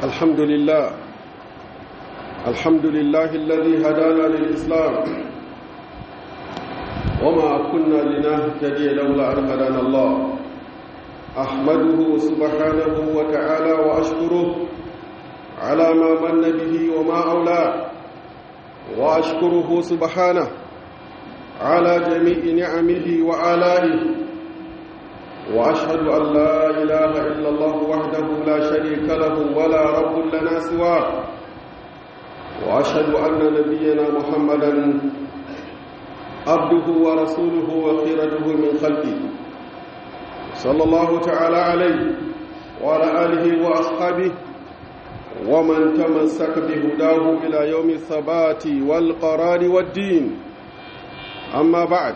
الحمد لله الحمد لله الذي هدانا للإسلام وما كنا لنهتدي لولا أن هدانا الله أحمده سبحانه وتعالى وأشكره على ما من به وما أولاه وأشكره سبحانه على جميع نعمه وآلائه وأشهد أن لا إله إلا الله وحده لا شريك له ولا رب لنا سواه وأشهد أن نبينا محمدا عبده ورسوله وخيرته من خلقه صلى الله تعالى عليه وعلى آله وأصحابه ومن تمسك بهداه إلى يوم الثبات والقرار والدين أما بعد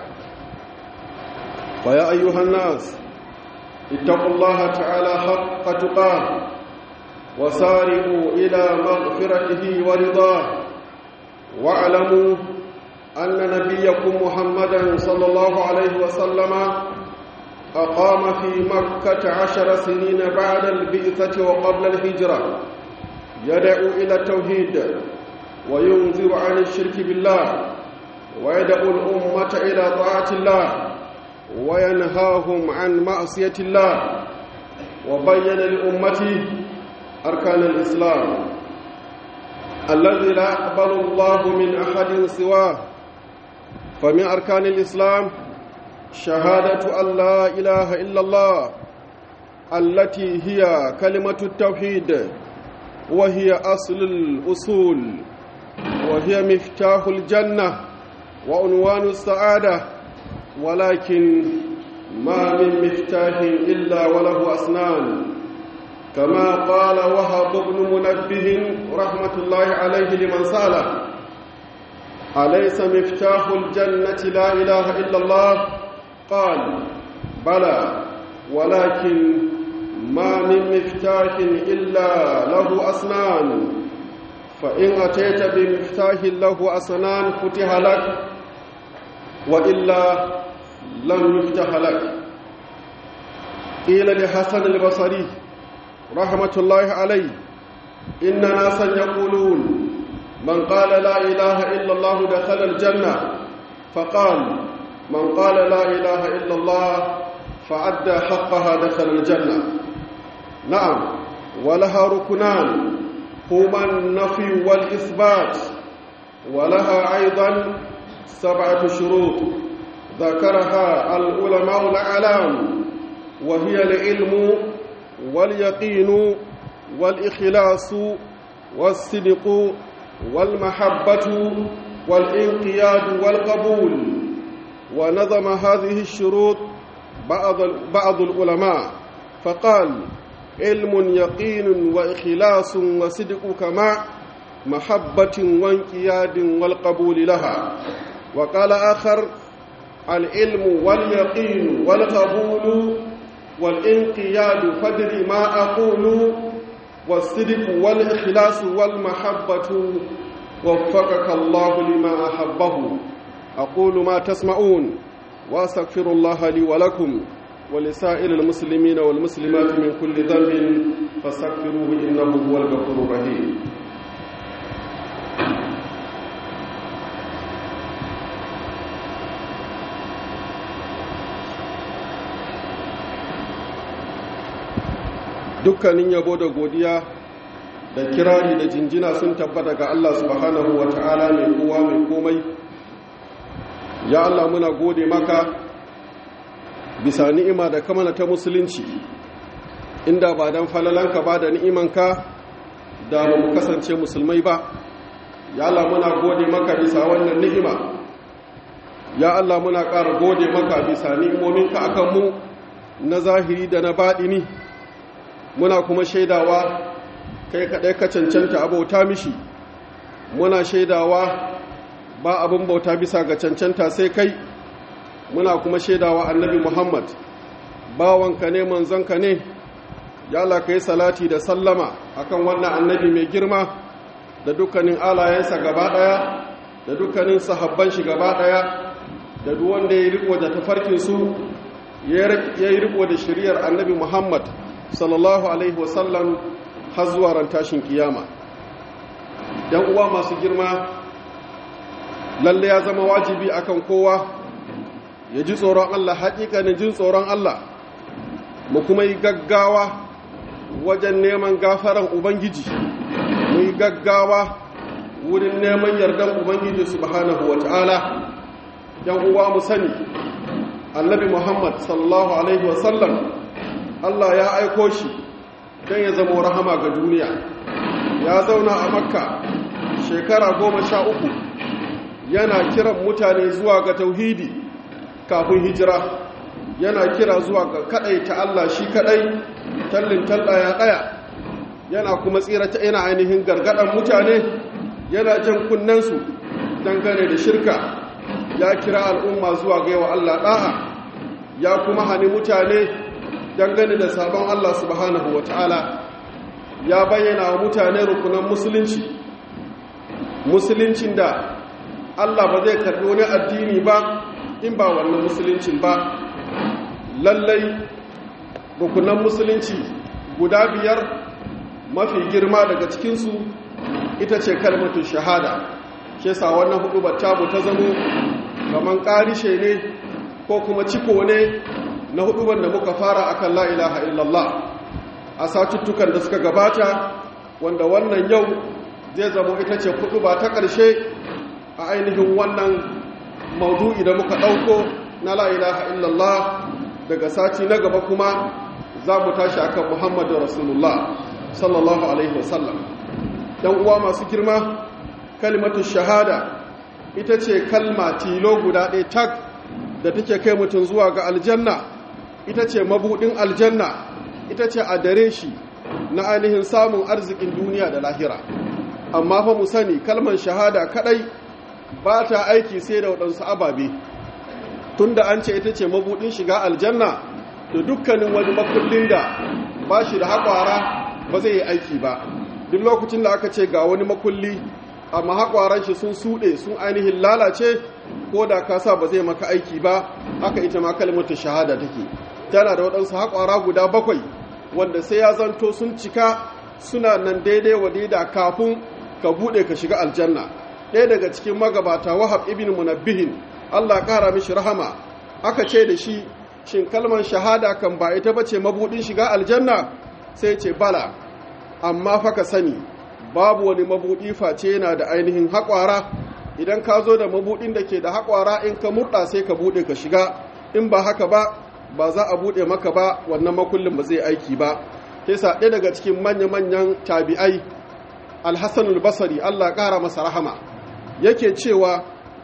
فيا أيها الناس اتقوا الله تعالى حق تقاه وسارعوا إلى مغفرته ورضاه واعلموا أن نبيكم محمدا صلى الله عليه وسلم أقام في مكة عشر سنين بعد البئثة وقبل الهجرة يدعو إلى التوحيد وينذر عن الشرك بالله ويدعو الأمة إلى طاعة الله وينهاهم عن معصية الله وبين لأمته أركان الإسلام الذي لا يقبل الله من أحد سواه فمن أركان الإسلام شهادة أن لا إله إلا الله التي هي كلمة التوحيد وهي أصل الأصول وهي مفتاح الجنة وعنوان السعادة ولكن ما من مفتاح إلا وله أسنان كما قال وهب بن منبه رحمة الله عليه لمن سأله أليس مفتاح الجنة لا إله إلا الله قال بلى ولكن ما من مفتاح إلا له أسنان فإن أتيت بمفتاح له أسنان فتح لك وإلا لم يفتح لك قيل لحسن البصري رحمة الله عليه إن ناسا يقولون من قال لا إله إلا الله دخل الجنة فقال من قال لا إله إلا الله فأدى حقها دخل الجنة نعم ولها ركنان هما النفي والإثبات ولها أيضا سبعة شروط ذكرها العلماء الأعلام وهي العلم واليقين والإخلاص والصدق والمحبة والانقياد والقبول ونظم هذه الشروط بعض بعض العلماء فقال علم يقين وإخلاص وصدق كما محبة وانقياد والقبول لها وقال آخر العلم واليقين والقبول والانقياد فدر ما أقول والصدق والإخلاص والمحبة وفقك الله لما أحبه أقول ما تسمعون وأستغفر الله لي ولكم ولسائر المسلمين والمسلمات من كل ذنب فاستغفروه إنه هو الغفور الرحيم dukkanin yabo da godiya da kirari da jinjina sun tabbata ga Allah subhanahu wa ta'ala mai kowa mai komai ya Allah muna gode maka bisa ni'ima da kamana ta musulunci inda ba dan falalanka ba da ni'imanka da ba mu kasance musulmai ba ya Allah muna gode maka bisa wannan ni'ima ya Allah muna ƙara gode maka bisa ni'imominka akan mu na zahiri da na baɗini muna kuma shaidawa kai kaɗai ka cancanta abauta mishi muna shaidawa ba abin bauta bisa ga cancanta sai kai muna kuma shaidawa annabi muhammad bawanka ne manzonka ne ya Allah ka yi salati da sallama akan wannan annabi mai girma da dukkanin alayensa gaba ɗaya da dukkanin sahabban shi gaba ɗaya da duk wanda ya riko da tafarkinsu ya yi riko da shiriyar annabi muhammad sallallahu alaihi wasallam har zuwa ran tashin kiyama yan uwa masu girma lalle ya zama wajibi akan kowa ya ji tsoron Allah haƙiƙanin jin tsoron Allah mu kuma yi gaggawa wajen neman gafaran ubangiji mu yi gaggawa wurin neman yardan ubangiji subhanahu wata'ala yan uwa mu sani annabi muhammad sallallahu alaihi wasallam Allah ya aiko shi don ya zama rahama ga duniya ya zauna a makka shekara goma sha uku yana kiran mutane zuwa ga tauhidi kafin hijira yana kira zuwa ga kadai ta Allah shi kadai tallin tallaya daya yana kuma tsira ta yana ainihin gargadan mutane yana jan kunnensu dangane da shirka ya kira al'umma zuwa ga yawa Allah da'a ya kuma hani mutane dangane da sabon Allah subhanahu wataala ya bayyana wa mutane rukunan musulunci musuluncin da Allah ba zai karbi wani addini ba in ba wannan musuluncin ba lallai rukunan musulunci guda biyar mafi girma daga cikinsu ita ce kalmatu shahada ke sa wannan hudu tamu ta zamo kaman karishe ne ko kuma ciko ne na hudu da muka fara akan la ilaha illallah a satuttukan da suka gabata wanda wannan yau zai zamo ita ce hudu ba ta ƙarshe a ainihin wannan maudu'i da muka ɗauko na la ilaha illallah daga sati na gaba kuma za mu tashi akan muhammadu rasulullah sallallahu alaihi wasallam dan uwa masu girma kalmatu shahada ita ce kalma tilo guda ɗaya tak da take kai mutum zuwa ga aljanna ita ce mabudin aljanna ita ce a dare shi na ainihin samun arzikin duniya da lahira amma fa mu sani kalmar shahada kadai ba ta aiki sai da waɗansu ababe tunda an ce ita ce mabudin shiga aljanna da dukkanin wani makullin da ba shi da haƙwara ba zai yi aiki ba duk lokacin da aka ce ga wani makulli amma haƙwaran shi sun suɗe sun ainihin lalace ko da ka sa ba zai maka aiki ba haka ita ma kalmata shahada take tana da waɗansu haƙwara guda bakwai wanda sai ya zanto sun cika suna nan daidai wa daida kafin ka buɗe ka shiga aljanna ɗaya daga cikin magabata wahab ibn munabbihin Allah ƙara mishi rahama aka ce da shi shin kalmar shahada kan ba ita bace mabudin shiga aljanna sai ce bala amma fa ka sani babu wani mabudi face yana da ainihin haƙwara idan ka zo da mabudin da ke da haƙwara in ka murɗa sai ka buɗe ka shiga in ba haka ba ba za a buɗe maka ba wannan makullin ba zai aiki ba sa ɗaya daga cikin manya-manyan tabi'ai alhassanul basari allah ƙara masa rahama yake cewa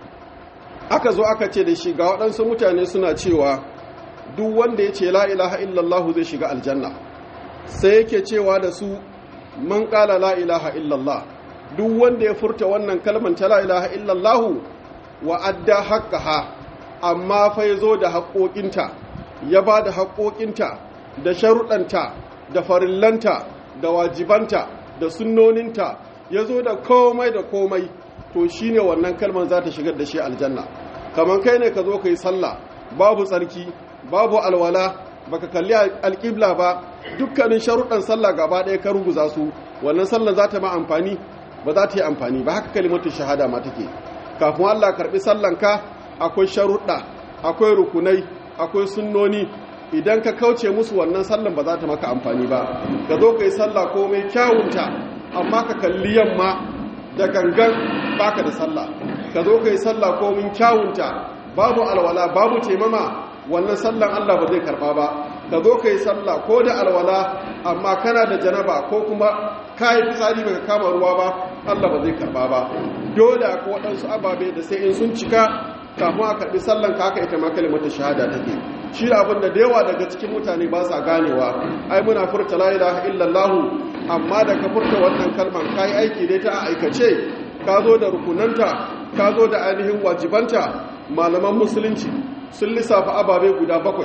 aka zo aka ce da shi ga waɗansu mutane suna cewa duk wanda ya ce la ilaha illallah zai shiga aljanna sai yake cewa da su man ƙala la ilaha illallah duk wanda ya furta wannan kalmar ta la ilaha illallah wa adda haqqaha amma fa yazo da haƙoƙinta ya ba da haƙoƙinta da sharuɗanta da farillanta da wajibanta da sunnoninta ya zo da komai da komai to shi ne wannan kalmar za ta shigar da shi aljanna kamar kai ne ka zo ka yi sallah babu tsarki babu alwala baka kalli alƙibla ba dukkanin sharuɗan sallah gaba ɗaya ka ruguza su wannan sallah za ta ma amfani ba za ta yi amfani ba haka kalimatun shahada ma take kafin Allah karɓi sallanka akwai sharuɗa akwai rukunai akwai sunnoni idan ka kauce musu wannan sallan ba za ta maka amfani ba ka zo ka yi sallah komai kyawunta amma ka kalli yamma da gangan baka da sallah ka zo ka yi sallah komai kyawunta babu alwala babu taimama wannan sallan Allah ba zai karba ba ka zo ka yi sallah ko da alwala amma kana da janaba ko kuma ka yi fitsari baka kama ruwa ba Allah ba zai karba ba dole ko waɗansu ababe da sai in sun cika kafin a karɓi sallan ka haka ita ma kalimata shahada take shi abin da da yawa daga cikin mutane ba sa ganewa ai muna furta la ilaha illallah amma da ka furta wannan kalman kai aiki dai ta aikace ka zo da rukunanta ka zo da ainihin wajibanta malaman musulunci sun lissafa ababe guda bakwai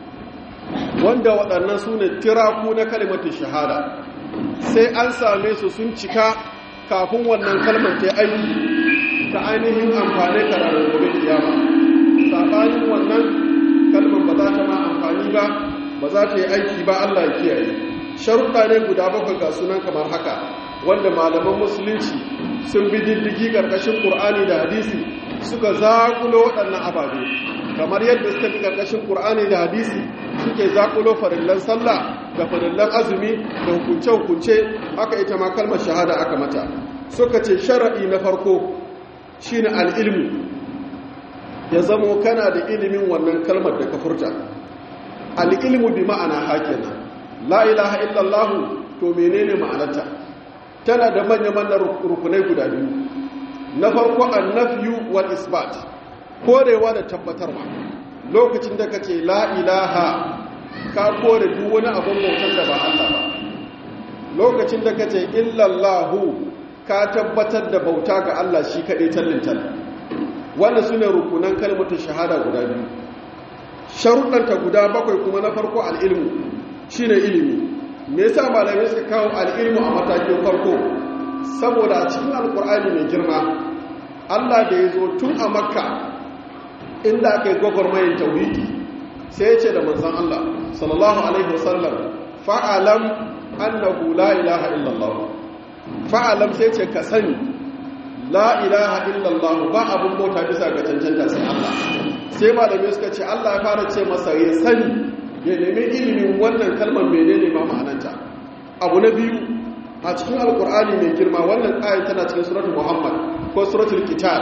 wanda waɗannan su ne tiraku na kalimatin shahada sai an same su sun cika kafin wannan kalmar ta aiki ta ainihin amfani ka ranar gobe kiyama saɓanin wannan kalmar ba za ta ma amfani ba ba za ta yi aiki ba Allah ya kiyaye sharuɗa ne guda bakwai ga sunan kamar haka wanda malaman musulunci sun bi diddigi ƙarƙashin ƙur'ani da hadisi suka zaƙulo waɗannan ababe kamar yadda suka bi ƙarƙashin ƙur'ani da hadisi suke zaƙulo farillan sallah da farillan azumi da hukunce-hukunce haka ita ma kalmar shahada aka mata suka ce sharaɗi na farko shine al'ilmu ya zamo kana da ilimin wannan kalmar da ka furta al'ilmu bi ma'ana hakina la ilaha illallahu to menene ma'anarta tana da manya-manyan rukunai guda biyu na farko annafiyu wal isbat korewa da tabbatarwa lokacin da ka ce la ilaha ka kore duk wani abin bautan da ba Allah ba lokacin da ka ce illallahu ka tabbatar da bauta ga Allah shi kaɗai tallintal wanda su ne rukunan kalmatin shahada guda biyu sharuɗanta guda bakwai kuma na farko al'ilmu shi ne ilimi me yasa malamai suka kawo al'ilmu a matakin farko saboda a cikin alkur'ani mai girma Allah da ya zo tun a makka inda aka yi gwagwarmayin tauhidi sai ya ce da manzan Allah sallallahu alaihi wasallam fa'alam annahu la ilaha illallah fa'alam sai ce ka sani la ilaha illallah ba abin bauta bisa ga cancanta sai Allah sai malamai suka ce Allah ya fara ce masa ya sani ya nemi ilimin wannan kalmar menene ma ma'ananta abu na biyu a cikin alkur'ani mai girma wannan ayin tana cikin suratul muhammad ko suratul qital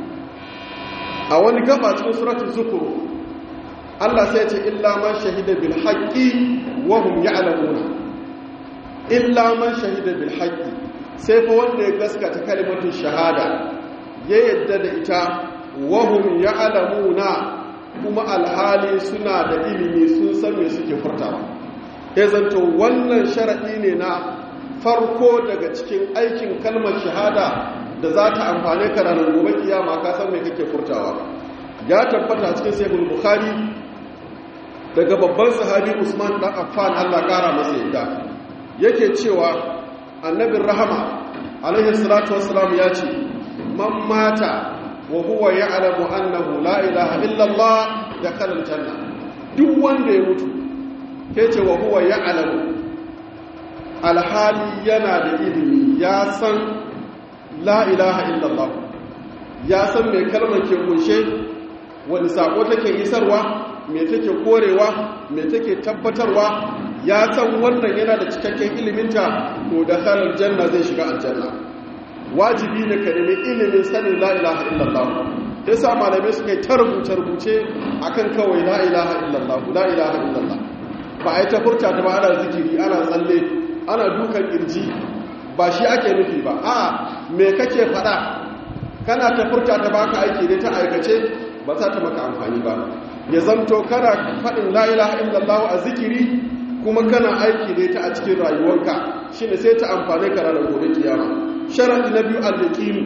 a wani gaba cikin suratul zukur Allah sai ce illa man shahida bil haqqi wa hum ya'lamuna illa man shahida bil haqqi sai fa wanda ya gaskata kalimatun shahada ya yadda da ita wa hum ya'lamuna kuma alhali suna da ilimi sun san me suke furtawa ya zanto wannan sharadi ne na farko daga cikin aikin kalmar shahada da za ta amfane ka ranar gobe kiyama ka san me kake furtawa ya tabbata cikin sahih bukhari daga babban sahabi Usman dan Affan Allah kara masa yadda yake cewa annabin rahama alaihi salatu wassalam ya ce man mata wa huwa ya'lamu annahu la ilaha illa Allah dakhala aljanna duk wanda ya mutu yace wa huwa ya'lamu alhali yana da ilimi ya san la ilaha illa Allah ya san me kalmar ke kunshe wani sako take isarwa me take korewa me take tabbatarwa ya san wannan yana da cikakken iliminta to da halar janna zai shiga aljanna wajibi ne ka nemi ilimin sanin la ilaha illallah sai sa malamai suka yi ta rubuce rubuce akan kawai la ilaha illallah la ilaha illallah ba a yi ta furta ta ba ana zikiri ana tsalle ana dukan kirji ba shi ake nufi ba a me kake faɗa kana ta furta ta baka aiki ne ta aikace ba za ta maka amfani ba ya zanto kana faɗin la ilaha illallah a zikiri kuma kana aiki da ita a cikin rayuwarka shine sai ta amfane ka ranar gobe kiyama sharadi na biyu al-yaqini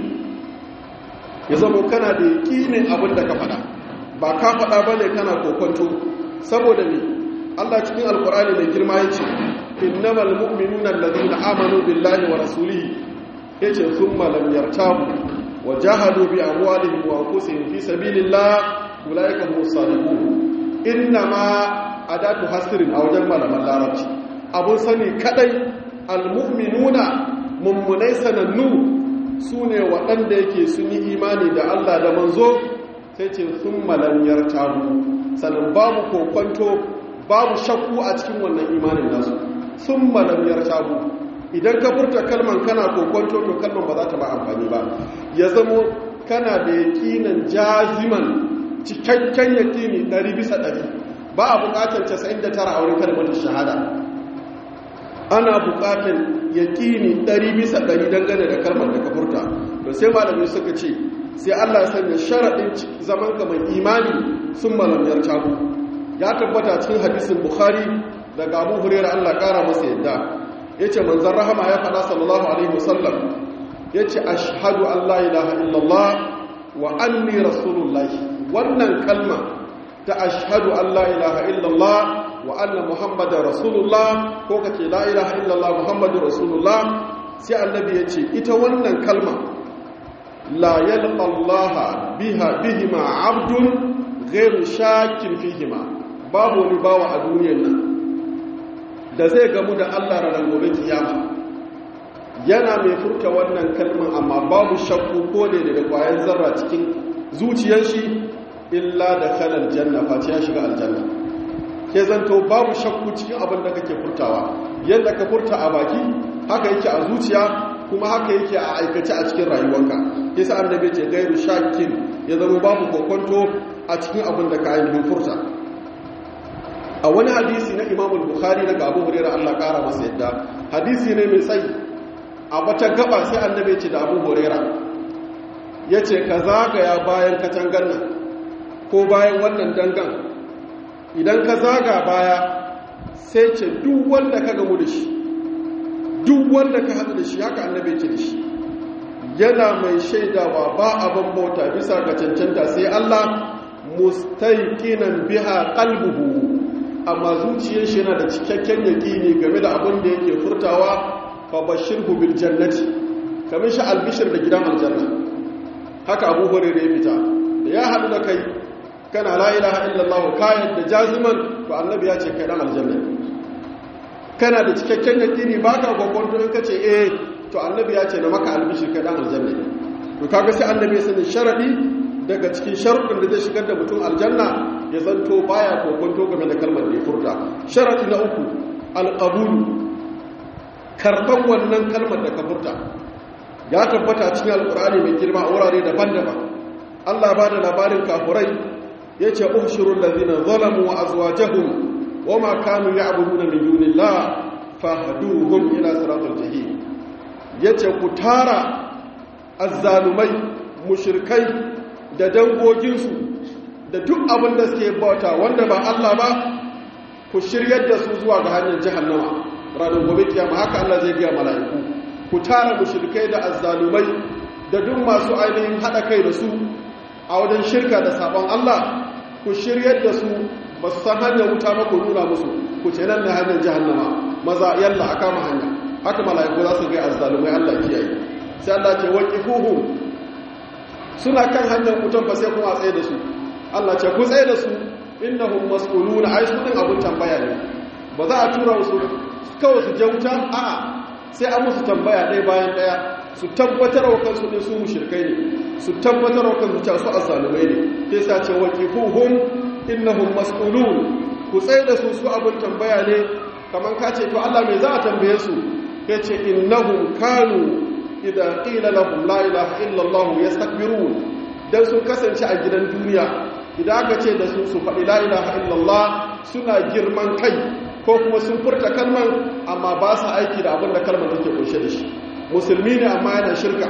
ya zama kana da yaqinin abin da ka faɗa ba ka faɗa bane kana kokonto saboda ne Allah cikin alkur'ani mai girma yace innamal mu'minuna alladhina amanu billahi wa rasulihi yace thumma lam yartabu wa jahadu bi amwalihim wa anfusihim fi sabilillah ulaika humus sadiqun innama adatu hasirin a wajen malaman larabci abun sani kadai almu'minuna mummunai sanannu su ne waɗanda yake sun yi imani da Allah da manzo sai ce sun malamiyar tabu sannan babu kokwanto babu shakku a cikin wannan imanin nasu sun malamiyar tabu idan ka furta kalman kana kokwanto to kalman ba za ta ba amfani ba ya zamo kana da yakinan jaziman cikakken yakini ɗari bisa ɗari ba a bukatar 99 a wurin kalmatin shahada ana bukatar yaƙini 100 bisa 100 dangane da kalmar da ka furta to sai malamai suka ce sai Allah ya sanya sharaɗin zaman ka mai imani sun malamiyar tabu ya tabbata cikin hadisin bukhari daga abu hurera Allah ƙara masa yadda ya ce manzan rahama ya faɗa sallallahu alaihi wasallam ya ce ashhadu an la ilaha illallah wa anni rasulullahi wannan kalma ta ashhadu an la ilaha illallah wa anna muhammadar rasulullah ko kace la ilaha illallah muhammadur rasulullah sai annabi yace ita wannan kalma la yalqa allah biha bihima abdun ghairu shakin fihima babu wani bawa a duniyar nan da zai gamu da Allah ranar gobe kiyama yana mai furta wannan kalmar amma babu shakku ko ne daga kwayan zarra cikin zuciyar shi illa da kalan janna face ya shiga aljanna ke zanto babu shakku cikin abin da kake furtawa yadda ka furta a baki haka yake a zuciya kuma haka yake a aikace a cikin rayuwarka yasa annabi ce gairu shakin ya zama babu kokonto a cikin abin da ka yi furta a wani hadisi na imamul bukhari daga abu hurairah Allah kara masa yadda hadisi ne mai tsayi a wata gaba sai annabi ce da abu hurairah yace ka zagaya bayan katangan nan ko bayan wannan dangan idan ka zaga baya sai ce duk wanda ka gamu da shi duk wanda ka haɗu da shi haka annabi ce da shi yana mai shaidawa ba abin bauta bisa ga cancanta sai Allah mustaiqinan biha qalbuhu amma zuciyar shi yana da cikakken yaƙini game da abin da yake furtawa fa bashirhu bil jannati kamar shi albishir da gidan aljanna haka Abu Hurairah ya fita da ya haɗu da kai kana la ilaha illallah kayan da jaziman to annabi ya ce kai dan aljanna kana da cikakken yaƙini baka gwagwanto in kace eh to annabi ya ce na maka albishir kai dan aljanna to kaga sai annabi ya sani sharadi daga cikin sharuɗin da zai shigar da mutum aljanna ya zanto baya kokonto game da kalmar da ya furta sharadi na uku alqabulu karban wannan kalmar da ka furta ya tabbata cikin alqur'ani mai girma a wurare daban-daban Allah ba da labarin kafurai yace uhshurul ladina zalamu wa azwajuhum wama kanu ya'buduna min dunillah fahduhum ila siratal jahim yace ku tara azzalumai mushrikai da dangoginsu da duk abin da suke bauta wanda ba Allah ba ku shiryar da su zuwa ga hanyar jahannama ranar gobe kiyama haka Allah zai gaya mala'iku ku tara mushrikai da azzalumai da duk masu ainihin hada kai da su a wajen shirka da sabon Allah ku shiryar da su ba su san hanyar wuta ba ku nuna musu ku ce nan ne hanyar jahannama maza yalla a kama hanya haka mala'iku za su gaya azzalumai Allah kiyaye sai Allah ce waqifuhum suna kan hanyar mutum fa sai kuma a tsaye da su Allah ce ku tsaye da su innahum mas'uluna ai su din abun tambaya ne ba za a tura su kawai su je wuta a'a sai an musu tambaya ɗaya bayan ɗaya su tabbatar wa kansu ne su mushrikai ne su tabbatar wa kansu cewa su azzalumai ne sai sa ce waqifuhum innahum mas'ulun ku tsaye da su su abun tambaya ne kaman ka ce to Allah me za a tambaye su yace innahum kanu idan ƙila lahum la ilaha illallah yastakbirun dan sun kasance a gidan duniya idan aka ce da su su faɗi la ilaha illallah suna girman kai ko kuma sun furta kalman amma ba su aiki da abin da kalmar take kunshe da shi musulmi ne amma yana shirka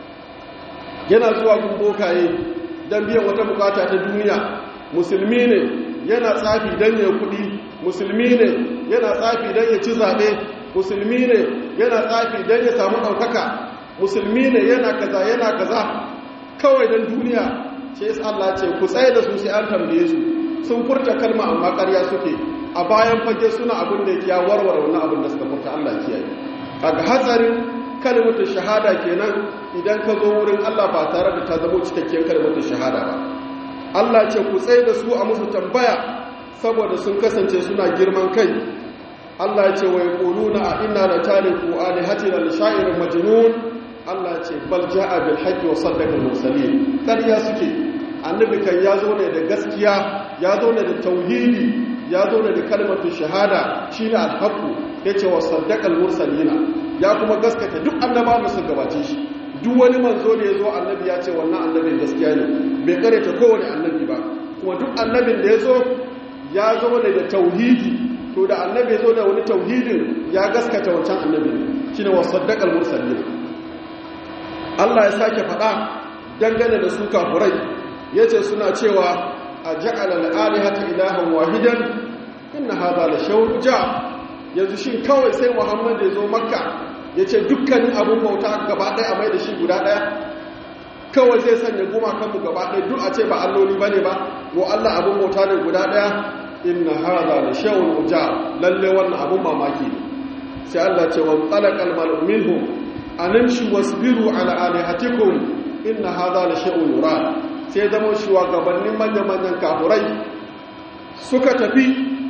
yana zuwa gun bokaye don biyan wata bukata ta duniya musulmi ne yana tsafi don ya kuɗi musulmi ne yana tsafi don ya ci zaɓe musulmi ne yana tsafi don ya samu ɗaukaka musulmi ne yana kaza yana kaza kawai don duniya ce yasa Allah ce ku tsaye da su sai an tambaye su sun furta kalma amma ƙarya suke a bayan fage suna abin da ya warware wannan abin da suka furta Allah kiyaye kaga hatsarin kalmatu shahada kenan idan ka zo wurin Allah ba tare da ta zama cikakken kalmatu shahada ba Allah ce ku tsaye da su a musu tambaya saboda sun kasance suna girman kai Allah ce wa yaquluna a inna la taliku alihatina li sha'irin majnun Allah ce bal ja'a bil haqqi wa saddaqa al mursalin kariya suke annabi kan ya zo ne da gaskiya ya zo ne da tauhidi ya zo ne da kalmatu shahada shine al haqqu yace wa saddaqa al mursalin ya kuma gaskata duk annabawa su gabace shi duk wani manzo da ya zo annabi ya ce wannan annabin gaskiya ne bai kareta kowane annabi ba kuma duk annabin da ya zo ya zo ne da tauhidi to da annabi ya zo da wani tauhidin ya gaskata wancan annabi shine wa saddaqa al mursalin Allah ya sake faɗa dangane da su kafurai yace suna cewa a ja'ala al-alihata ilahan wahidan inna hadha la shaw'un ja yanzu shin kawai sai Muhammad ya zo Makka yace dukkanin abun bauta gaba ɗaya a mai da shi guda ɗaya kawai zai sanya gumakan mu gaba ɗaya duk a ce ba alloli bane ba wa Allah abun bauta ne guda ɗaya inna hadha la shaw'un ja lalle wannan abun mamaki ne sai Allah ce wa talaqal mal'u minhum animshi wasbiru ala alihatikum inna hadha la shay'un yurad sai zama shugabannin manyan manyan kafurai suka tafi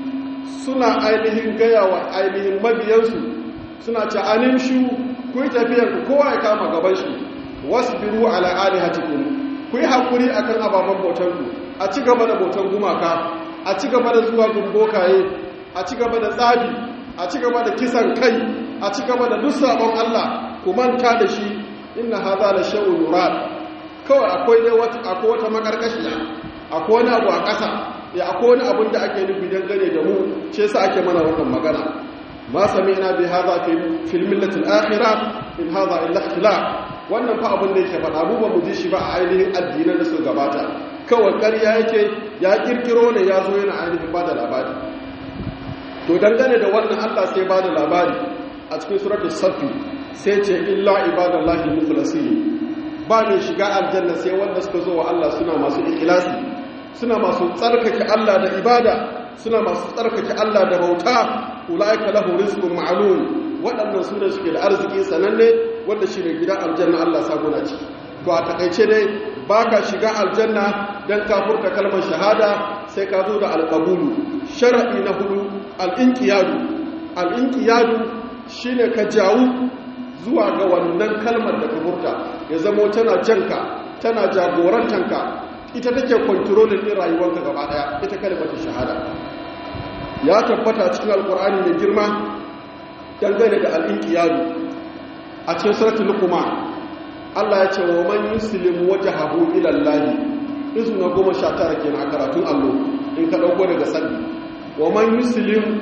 suna ainihin gaya wa ainihin mabiyansu suna ce animshu ku yi tafiyar ku kowa ya kama gaban shi wasbiru ala alihatikum ku yi hakuri akan ababen bautan ku a ci gaba da bautan gumaka a ci gaba da zuwa gumbokaye a ci gaba da tsabi a ci gaba da kisan kai a ci gaba da duk sabon Allah ku manta da shi inna hadha la shay'un yurad kawai akwai dai wata akwai wata makarkashiya akwai wani abu a ƙasa ya akwai wani abin da ake nufi dangane da mu shi yasa ake mana wannan magana ma sami'na bi hadha fi fil millati al-akhirah in hadha illa ikhtilaf wannan fa abin da yake faɗa mu ba mu ji shi ba a ainihin addinan da su gabata kawai ƙarya yake ya kirkiro ne ya zo yana ainihin ba da labari to dangane da wannan Allah sai ba da labari a cikin suratul safi sai ce illa ibadallahi mukhlasin ba mai shiga aljanna sai wanda suka zo wa Allah suna masu ikhlasi suna masu tsarkake Allah da ibada suna masu tsarkake Allah da bauta ulaika lahu rizqun ma'lum waɗannan su da suke da arziki sananne wanda shi ne gidan aljanna Allah saguna ciki to a takaice dai baka shiga aljanna dan kafurta kalmar shahada sai ka zo da alqabulu shar'i na hudu al-inqiyadu al-inqiyadu shine ka jawu zuwa ga wannan kalmar da ka furta ya zamo tana janka tana jagorantanka ita take kontrolin din rayuwarka gaba daya ita kalmar shahada ya tabbata cikin alkur'ani mai girma dangane da al'inqiyadu a cikin suratul luqman Allah ya ce wa man yuslim wajhahu ila Allah izna goma sha tara kenan a karatun allo in ka dauko daga sabbi wa man yuslim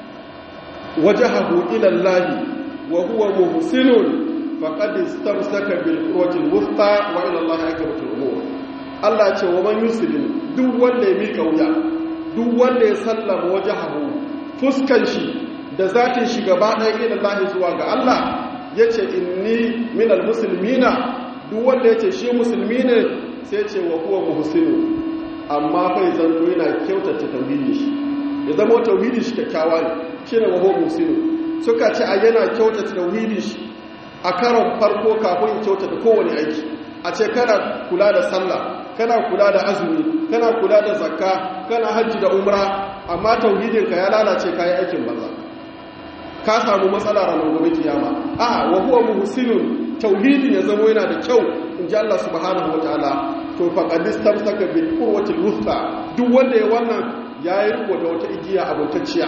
wajhahu ila Allah wa huwa muhsinun faqad istamsaka bil qurwatil wuthqa wa ila Allah aqibatul umur Allah ya ce wa man yuslim duk wanda ya mika wuya duk wanda ya sallama wajhahu fuskan shi da zatin shi gaba ɗaya ila Allah zuwa ga Allah yace inni minal muslimina duk wanda yace shi musulmi ne sai ce wa huwa muhsinu amma fa zanto yana kyautata tauhidi shi ya zama tauhidi shi kyakkyawa ne shine wa huwa muhsinu suka ce a yana kyautata tauhidi shi a karon farko kafin kyautata kowane aiki a ce kana kula da sallah kana kula da azumi kana kula da zakka kana hajji da umra amma tauhidinka ya lalace kayi aikin banza ka samu matsala ranar gobe kiyama a wa huwa muhsinun tauhidin ya zama yana da kyau in ji Allah subhanahu wataala to faqad istamsaka bil qurwati wuthqa duk wanda ya wannan yayi riko da wata igiya abuntacciya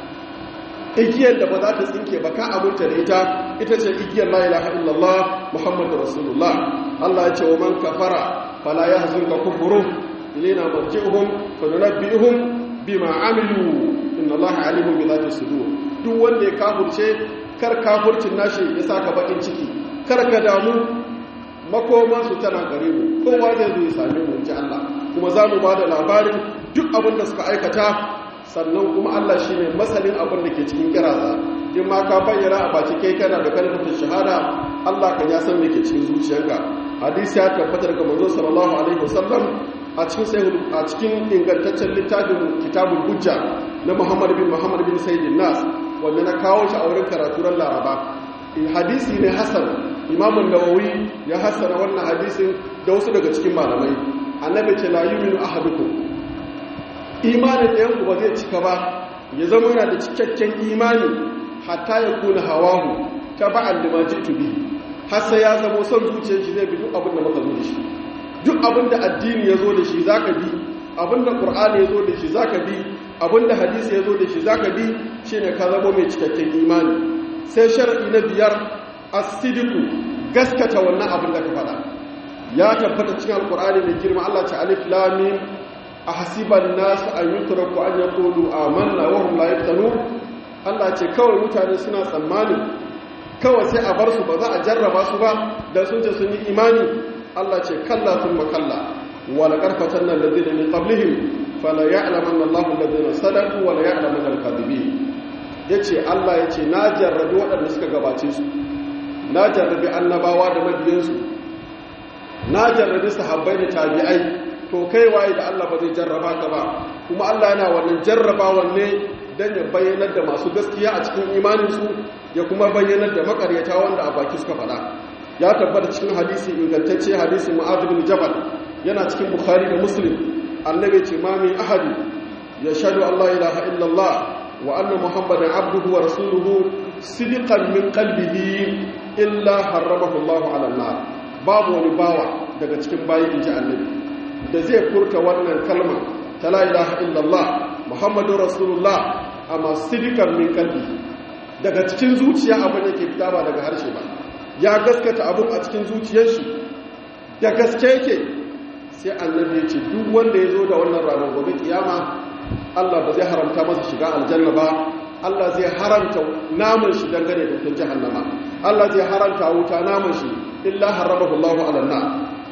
igiyar da ba za ta tsinke ba ka abunta da ita ita ce igiyar la ilaha illallah muhammadur rasulullah Allah ya ce wa man kafara fala yahzunka kufruhum ilaina marji'uhum fa nunabbi'uhum bima amilu inna allaha alimun bi dhati sudur duk wanda ya kafurce kar kafurcin nashi ya saka bakin ciki kar ka damu makoman su tana gare mu kowa zai zo ya same mu ji Allah kuma za mu bada labarin duk abin da suka aikata sannan kuma Allah shine masalin abin da ke cikin kiraza in ma ka bayyana a baci kai kana da kalmar shahada Allah kan ya san me ke cikin zuciyarka hadisi ya tabbata daga manzo sallallahu alaihi wasallam a cikin sahih a cikin ingantaccen littafin kitabul hujja na Muhammad bin Muhammad bin Sayyidin Nas wanda na kawo shi a wurin karaturan Laraba in hadisi ne hasan Imam Nawawi ya hasana wannan hadisin da wasu daga cikin malamai annabi ce la yu'minu ahadukum imanin ɗayan ku ba zai cika ba ya zama yana da cikakken imani hatta ya kuna hawahu ta ba'an lima jitu bihi har sai ya zama son zuciyar shi zai bi duk abin da muka zo da shi duk abin da addini ya zo da shi za ka bi abin da ƙur'ani ya zo da shi za ka bi abin da hadisi ya zo da shi za ka bi shi ne ka zama mai cikakken imani sai sharaɗi na biyar asidiku gaskata wannan abin da ka faɗa ya tabbata cikin alƙur'ani mai girma allah ta alif lamin a hasiban nasu an yi turaku an yi kolu amanna wa hum la yaftanun allah ce kawai mutane suna tsammanin kawai sai a bar su ba za a jarraba su ba da sun ce sun yi imani Allah ce kalla sun makalla wala karfatan nan ladina min qablihim fala ya'lamanna Allahu alladhina sadaqu wala ya'lamanna al-kadhibin yace Allah yace na jarrabi waɗanda suka gabace su na jarrabi annabawa da mabiyansu na jarrabi sahabbai da tabi'ai to kai waye da Allah ba zai jarraba ka ba kuma Allah yana wannan jarrabawan ne dan ya bayyanar da masu gaskiya a cikin imaninsu ya kuma bayyanar da makaryata wanda a baki suka faɗa ya tabbata cikin hadisi ingantacce hadisi mu'adh bin jabal yana cikin bukhari da muslim annabi ce ma min ahadi yashhadu an la ilaha illallah wa anna muhammadan abduhu wa rasuluhu sidqan min qalbihi illa harramahu Allahu ala nar babu wani bawa daga cikin bayi inji annabi da zai furta wannan kalma ta la ilaha illallah muhammadur rasulullah amma sidqan min qalbihi daga cikin zuciya abin yake fita ba daga harshe ba ya gaskata abin a cikin zuciyar shi da gaske yake sai annabi ya ce duk wanda ya zo da wannan ranar gobe kiyama Allah ba zai haramta masa shiga aljanna ba Allah zai haramta naman shi dangane da wutar jahannama Allah zai haramta wuta naman shi illa haramahu Allah ala nar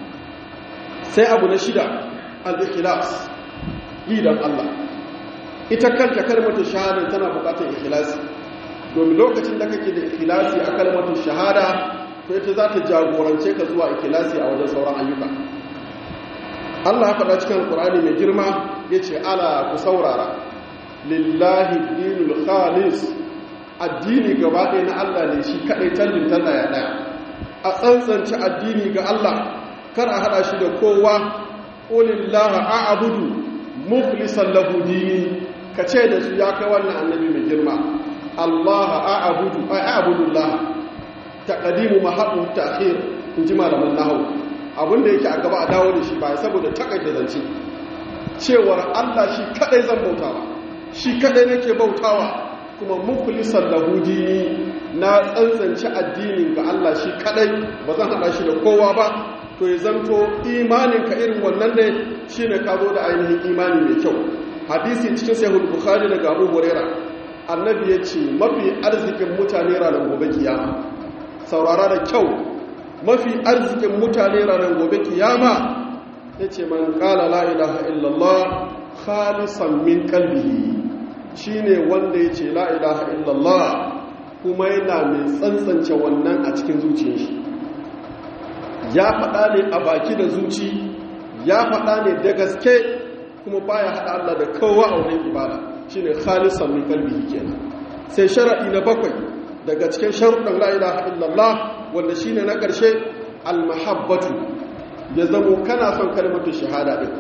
sai abu na shida al-ikhlas lidan Allah ita kanta kalmatu shahada tana bukatar ikhlasi domin lokacin da kake da ikhlasi a kalmatu shahada to ita za ta jagorance ka zuwa ikhlasi a wajen sauran ayyuka Allah ya faɗa cikin Qur'ani mai girma yace ala ku saurara lillahi dinul khalis addini gaba ɗaya na Allah ne shi kadai tallin talla ya daya a tsantsance addini ga Allah kar a hada shi da kowa qulillahi a'budu mukhlishan lahu dini kace da su ya kai wannan annabi mai girma Allah a'budu a'budu Allah taqdimu mahabbu ta'khir in ji malaman nahwu abinda yake a gaba a dawo da shi ba saboda takaita zance cewar Allah shi kadai zan bautawa shi kadai nake bautawa kuma mukhlisan lahu dini na tsantsance addinin ga Allah shi kadai ba zan hada shi da kowa ba to ya zanto imanin ka irin wannan ne shine ka zo da ainihin imani mai kyau hadisi cikin sahih bukhari daga Abu Hurairah annabi ya ce mafi arzikin mutane ranar gobe kiyama saurara da kyau mafi arzikin mutane ranar gobe kiyama ya ce man kala la'ilaha illallah khalisan min kalbihi shi ne wanda ya ce la'ilaha illallah kuma yana mai tsantsance wannan a cikin zuciyar shi ya faɗa ne a baki da zuci ya faɗa ne da gaske kuma baya haɗa Allah da kowa a wurin ibada shi ne khalisan min kalbihi kenan sai sharaɗi na bakwai daga cikin sharuɗan la'ilaha illallah wanda shi ne na ƙarshe almahabbatu ya zamo kana son kalmatu shahada ɗin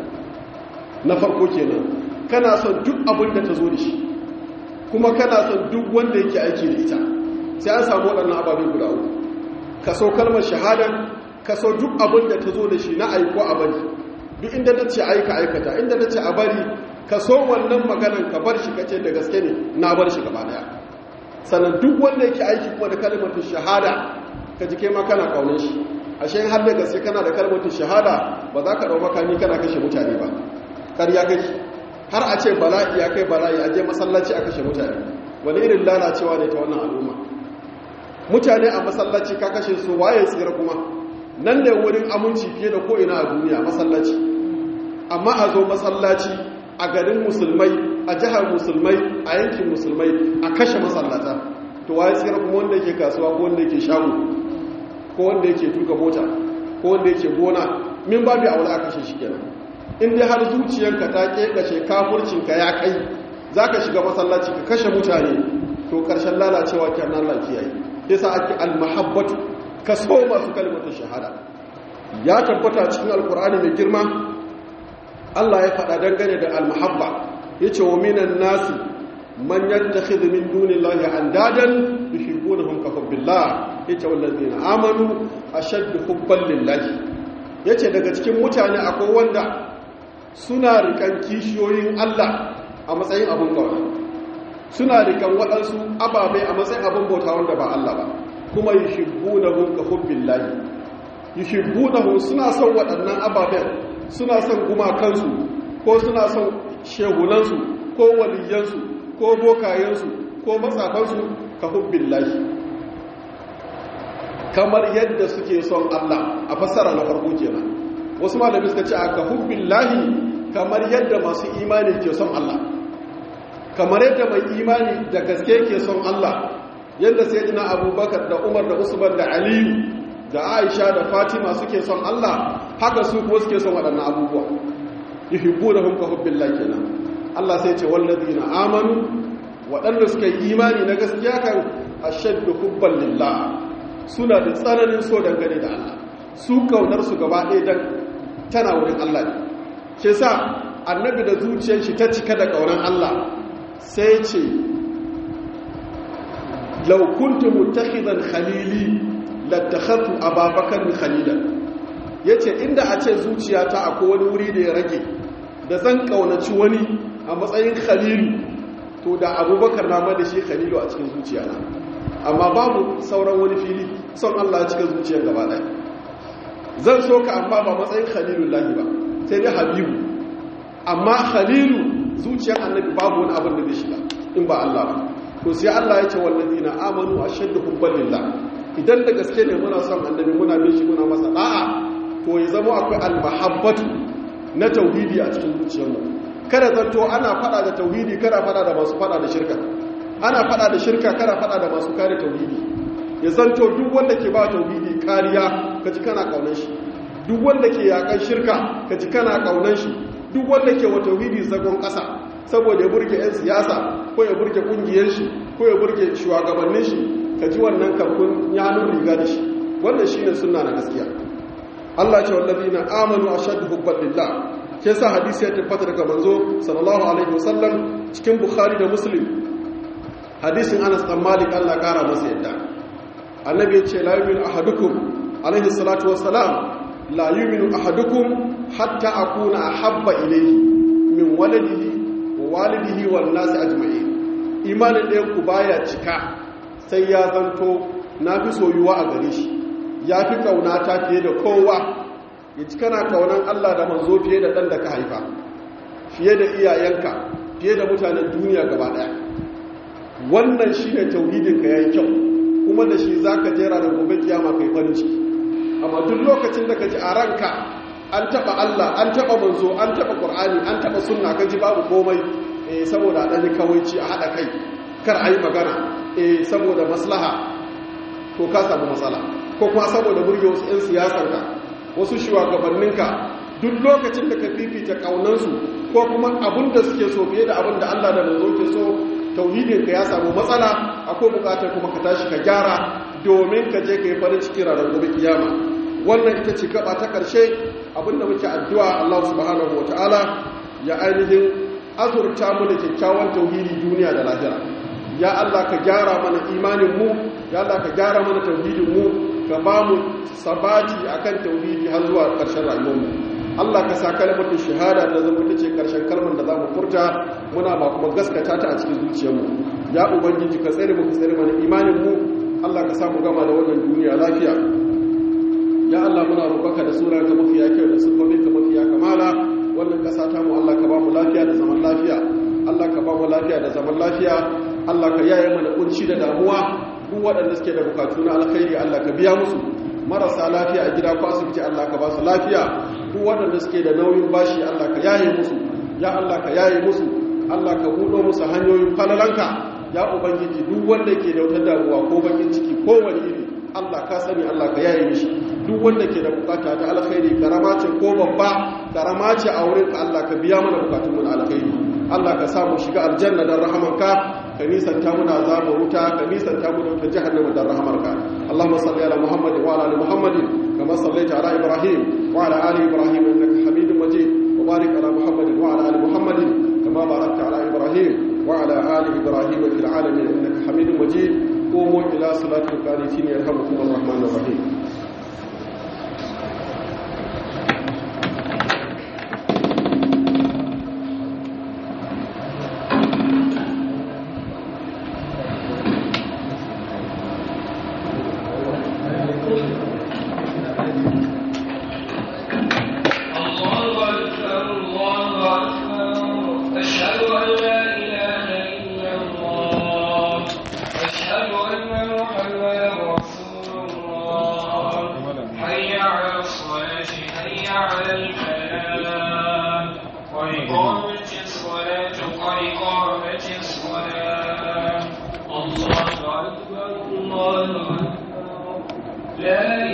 na farko kenan kana son duk abin da ta zo da shi kuma kana son duk wanda yake aiki da ita sai an samu waɗannan ababe guda uku ka so kalmar shahada ka so duk abin da ta zo da shi na aiko a bari duk inda ta ce aika aikata inda ta ce a bari ka so wannan maganan ka bar shi kace da gaske ne na bar shi gaba daya sannan duk wanda yake aiki kuma da kalmatu shahada ka ji kai ma kana kaunar shi ashe har da gaske kana da kalmatu shahada ba za ka dau makami kana kashe mutane ba ƙarya kake har a ce bala'i ya kai bala'i a je masallaci a kashe mutane wani irin lalacewa ne ta wannan al'umma mutane a masallaci ka kashe su waye tsira kuma nan da wurin aminci fiye da ko'ina a duniya masallaci amma a zo masallaci a garin musulmai a jihar musulmai a yankin musulmai a kashe masallata to waye tsira kuma wanda yake kasuwa ko wanda yake shago ko wanda yake tuka mota ko wanda yake gona min babu aure a kashe shi kenan in dai har zuciyanka ta kekace kafurcinka ya kai zaka shiga masallaci ka kashe mutane to karshen lalacewa kenan Allah kiyaye yasa ake almahabbatu kaso masu kalmatu shahada ya tabbata cikin alkur'ani mai girma Allah ya faɗa dangane da almahabba yace wa minan nasi man yattakhidhu min dunillahi andadan yuhibbunahum ka hubbillah yace wallazina amanu ashaddu hubban lillahi yace daga cikin mutane akwai wanda suna rikan kishiyoyin Allah a matsayin abun kawai suna rikan waɗansu ababai a matsayin abun bauta wanda ba Allah ba kuma yuhibbunahum ka hubbillah yuhibbunahum suna son waɗannan ababen suna son gumakansu ko suna son shehunansu ko waliyansu ko bokayensu ko matsafansu ka hubbillahi kamar yadda suke son Allah a fassara na farko kenan wasu malami suka ce a ka hubbillahi kamar yadda masu imani ke son Allah kamar yadda mai imani da gaske ke son Allah yadda sayyidina abubakar da umar da usman da aliyu da aisha da fatima suke son Allah haka su kuma suke son waɗannan abubuwa yuhibbunahum ka hubbillahi kenan Allah sai ce wallazina amanu waɗanda suka yi imani na gaskiya kan ashaddu hubban lillah suna da tsananin so dangane da Allah su kaunar su gaba ɗaya dan tana wurin Allah ne shi yasa annabi da zuciyar shi ta cika da kaunar Allah sai ce law kuntu muttakhidan khalili lattakhadtu ababakar khalilan yace inda a ce zuciyata akwai wani wuri da ya rage da zan kaunaci wani a matsayin khalilu to da abubakar na ma da shi khalilu a cikin zuciyana amma babu sauran wani fili son Allah cikin zuciyar gaba ɗaya zan so ka amma ba matsayin khalilullahi ba sai dai habibu amma khalilu zuciyar annabi babu wani abin da zai shiga in ba Allah ba to sai Allah ya ce wallazina amanu ashaddu hubban lillah idan da gaske ne muna son annabi muna bin shi muna masa da'a to ya zama akwai almahabbatu na tauhidi a cikin zuciyarmu kada zanto ana fada da tauhidi kada fada da masu fada da shirka ana fada da shirka kada fada da masu kare tauhidi ya zanto duk wanda ke ba tauhidi kariya kaji kana kaunar shi duk wanda ke yakan shirka kaji kana kaunar shi duk wanda ke wa tauhidi zagon kasa saboda ya burge 'yan siyasa ko ya burge kungiyar shi ko ya burge shugabannin shi kaji wannan kafin ya hannun riga da shi wannan shine sunna na gaskiya Allah ce wallazina amanu ashaddu hubban lillah ke sa hadisi ya tabbata daga manzo sallallahu alaihi wasallam cikin bukhari da muslim hadisin anas dan malik Allah kara masa yadda annabi ya ce la yu'minu ahadukum alaihi salatu wassalam la yu'minu ahadukum hatta akuna ahabba ilayhi min waladihi wa walidihi wan nasi ajma'in imanin ɗayan ku baya cika sai ya zanto na fi soyuwa a gare shi ya fi kaunata fiye da kowa ya ci kana kaunan Allah da manzo fiye da ɗan da ka haifa fiye da iyayenka fiye da mutanen duniya gaba ɗaya wannan shi ne tauhidinka ya yi kyau kuma da shi za ka jera da gobe kiyama kai farin ciki amma duk lokacin da ka ji a ranka an taɓa Allah an taɓa manzo an taɓa ƙur'ani an taɓa sunna ka ji babu komai eh saboda ɗan kawaici a haɗa kai kar a yi magana eh saboda maslaha to ka samu matsala ko kuma saboda burge wasu 'yan siyasarka wasu shugabanninka duk lokacin da ka fifita kaunansu ko kuma abin da suke so fiye da abin da Allah da manzo ke so tauhidinka ya samu matsala akwai bukatar kuma ka tashi ka gyara domin ka je ka yi farin ciki ranar gobe kiyama wannan ita ce gaba ta karshe abinda muke addu'a Allah subhanahu wataala ya ainihin azurta mu da kyakkyawan tauhidi duniya da lahira ya Allah ka gyara mana imanin mu ya Allah ka gyara mana tauhidin mu ka ba mu sabati akan tauhidi har zuwa ƙarshen rayuwarmu Allah ka sa kalmar shahada da zama ta ce ƙarshen kalmar da za mu furta muna ba kuma gaskata ta a cikin zuciyarmu ya ubangiji ka tsare mu ka tsare mana imanin mu Allah ka sa mu gama da wannan duniya lafiya ya Allah muna roƙonka da sura ka mafiya kyau da sifofi ka mafiya kamala wannan ƙasa ta mu Allah ka ba mu lafiya da zaman lafiya Allah ka ba mu lafiya da zaman lafiya Allah ka yaye mana kunci da damuwa duk waɗanda suke da bukatu na alkhairi Allah ka biya musu marasa lafiya a gida ko asibiti Allah ka ba su lafiya duk waɗanda suke da nauyin bashi Allah ka yaye musu ya Allah ka yaye musu Allah ka buɗo musu hanyoyin falalanka ya ubangiji duk wanda ke da wata damuwa ko bakin ciki ko wani iri Allah ka sani Allah ka yaye mishi duk wanda ke da bukata ta alkhairi karama ce ko babba karama ce a wurin ka Allah ka biya mana bukatun mu na alkhairi Allah ka samu shiga aljanna dan rahamanka ka nisanta muna azabar wuta ka nisanta mu da wutar jahannama dan rahamarka Allahumma salli ala Muhammad wa ala ali Muhammad kama sallaita ala Ibrahim wa ala ali Ibrahim innaka Hamidum Majid wa barik ala Muhammad wa ala ali Muhammad kama barakta ala Ibrahim wa ala ali Ibrahim fil alamin innaka Hamidum Majid قوموا إلى صلاة القانتين يرحمكم الرحمن الرحيم لا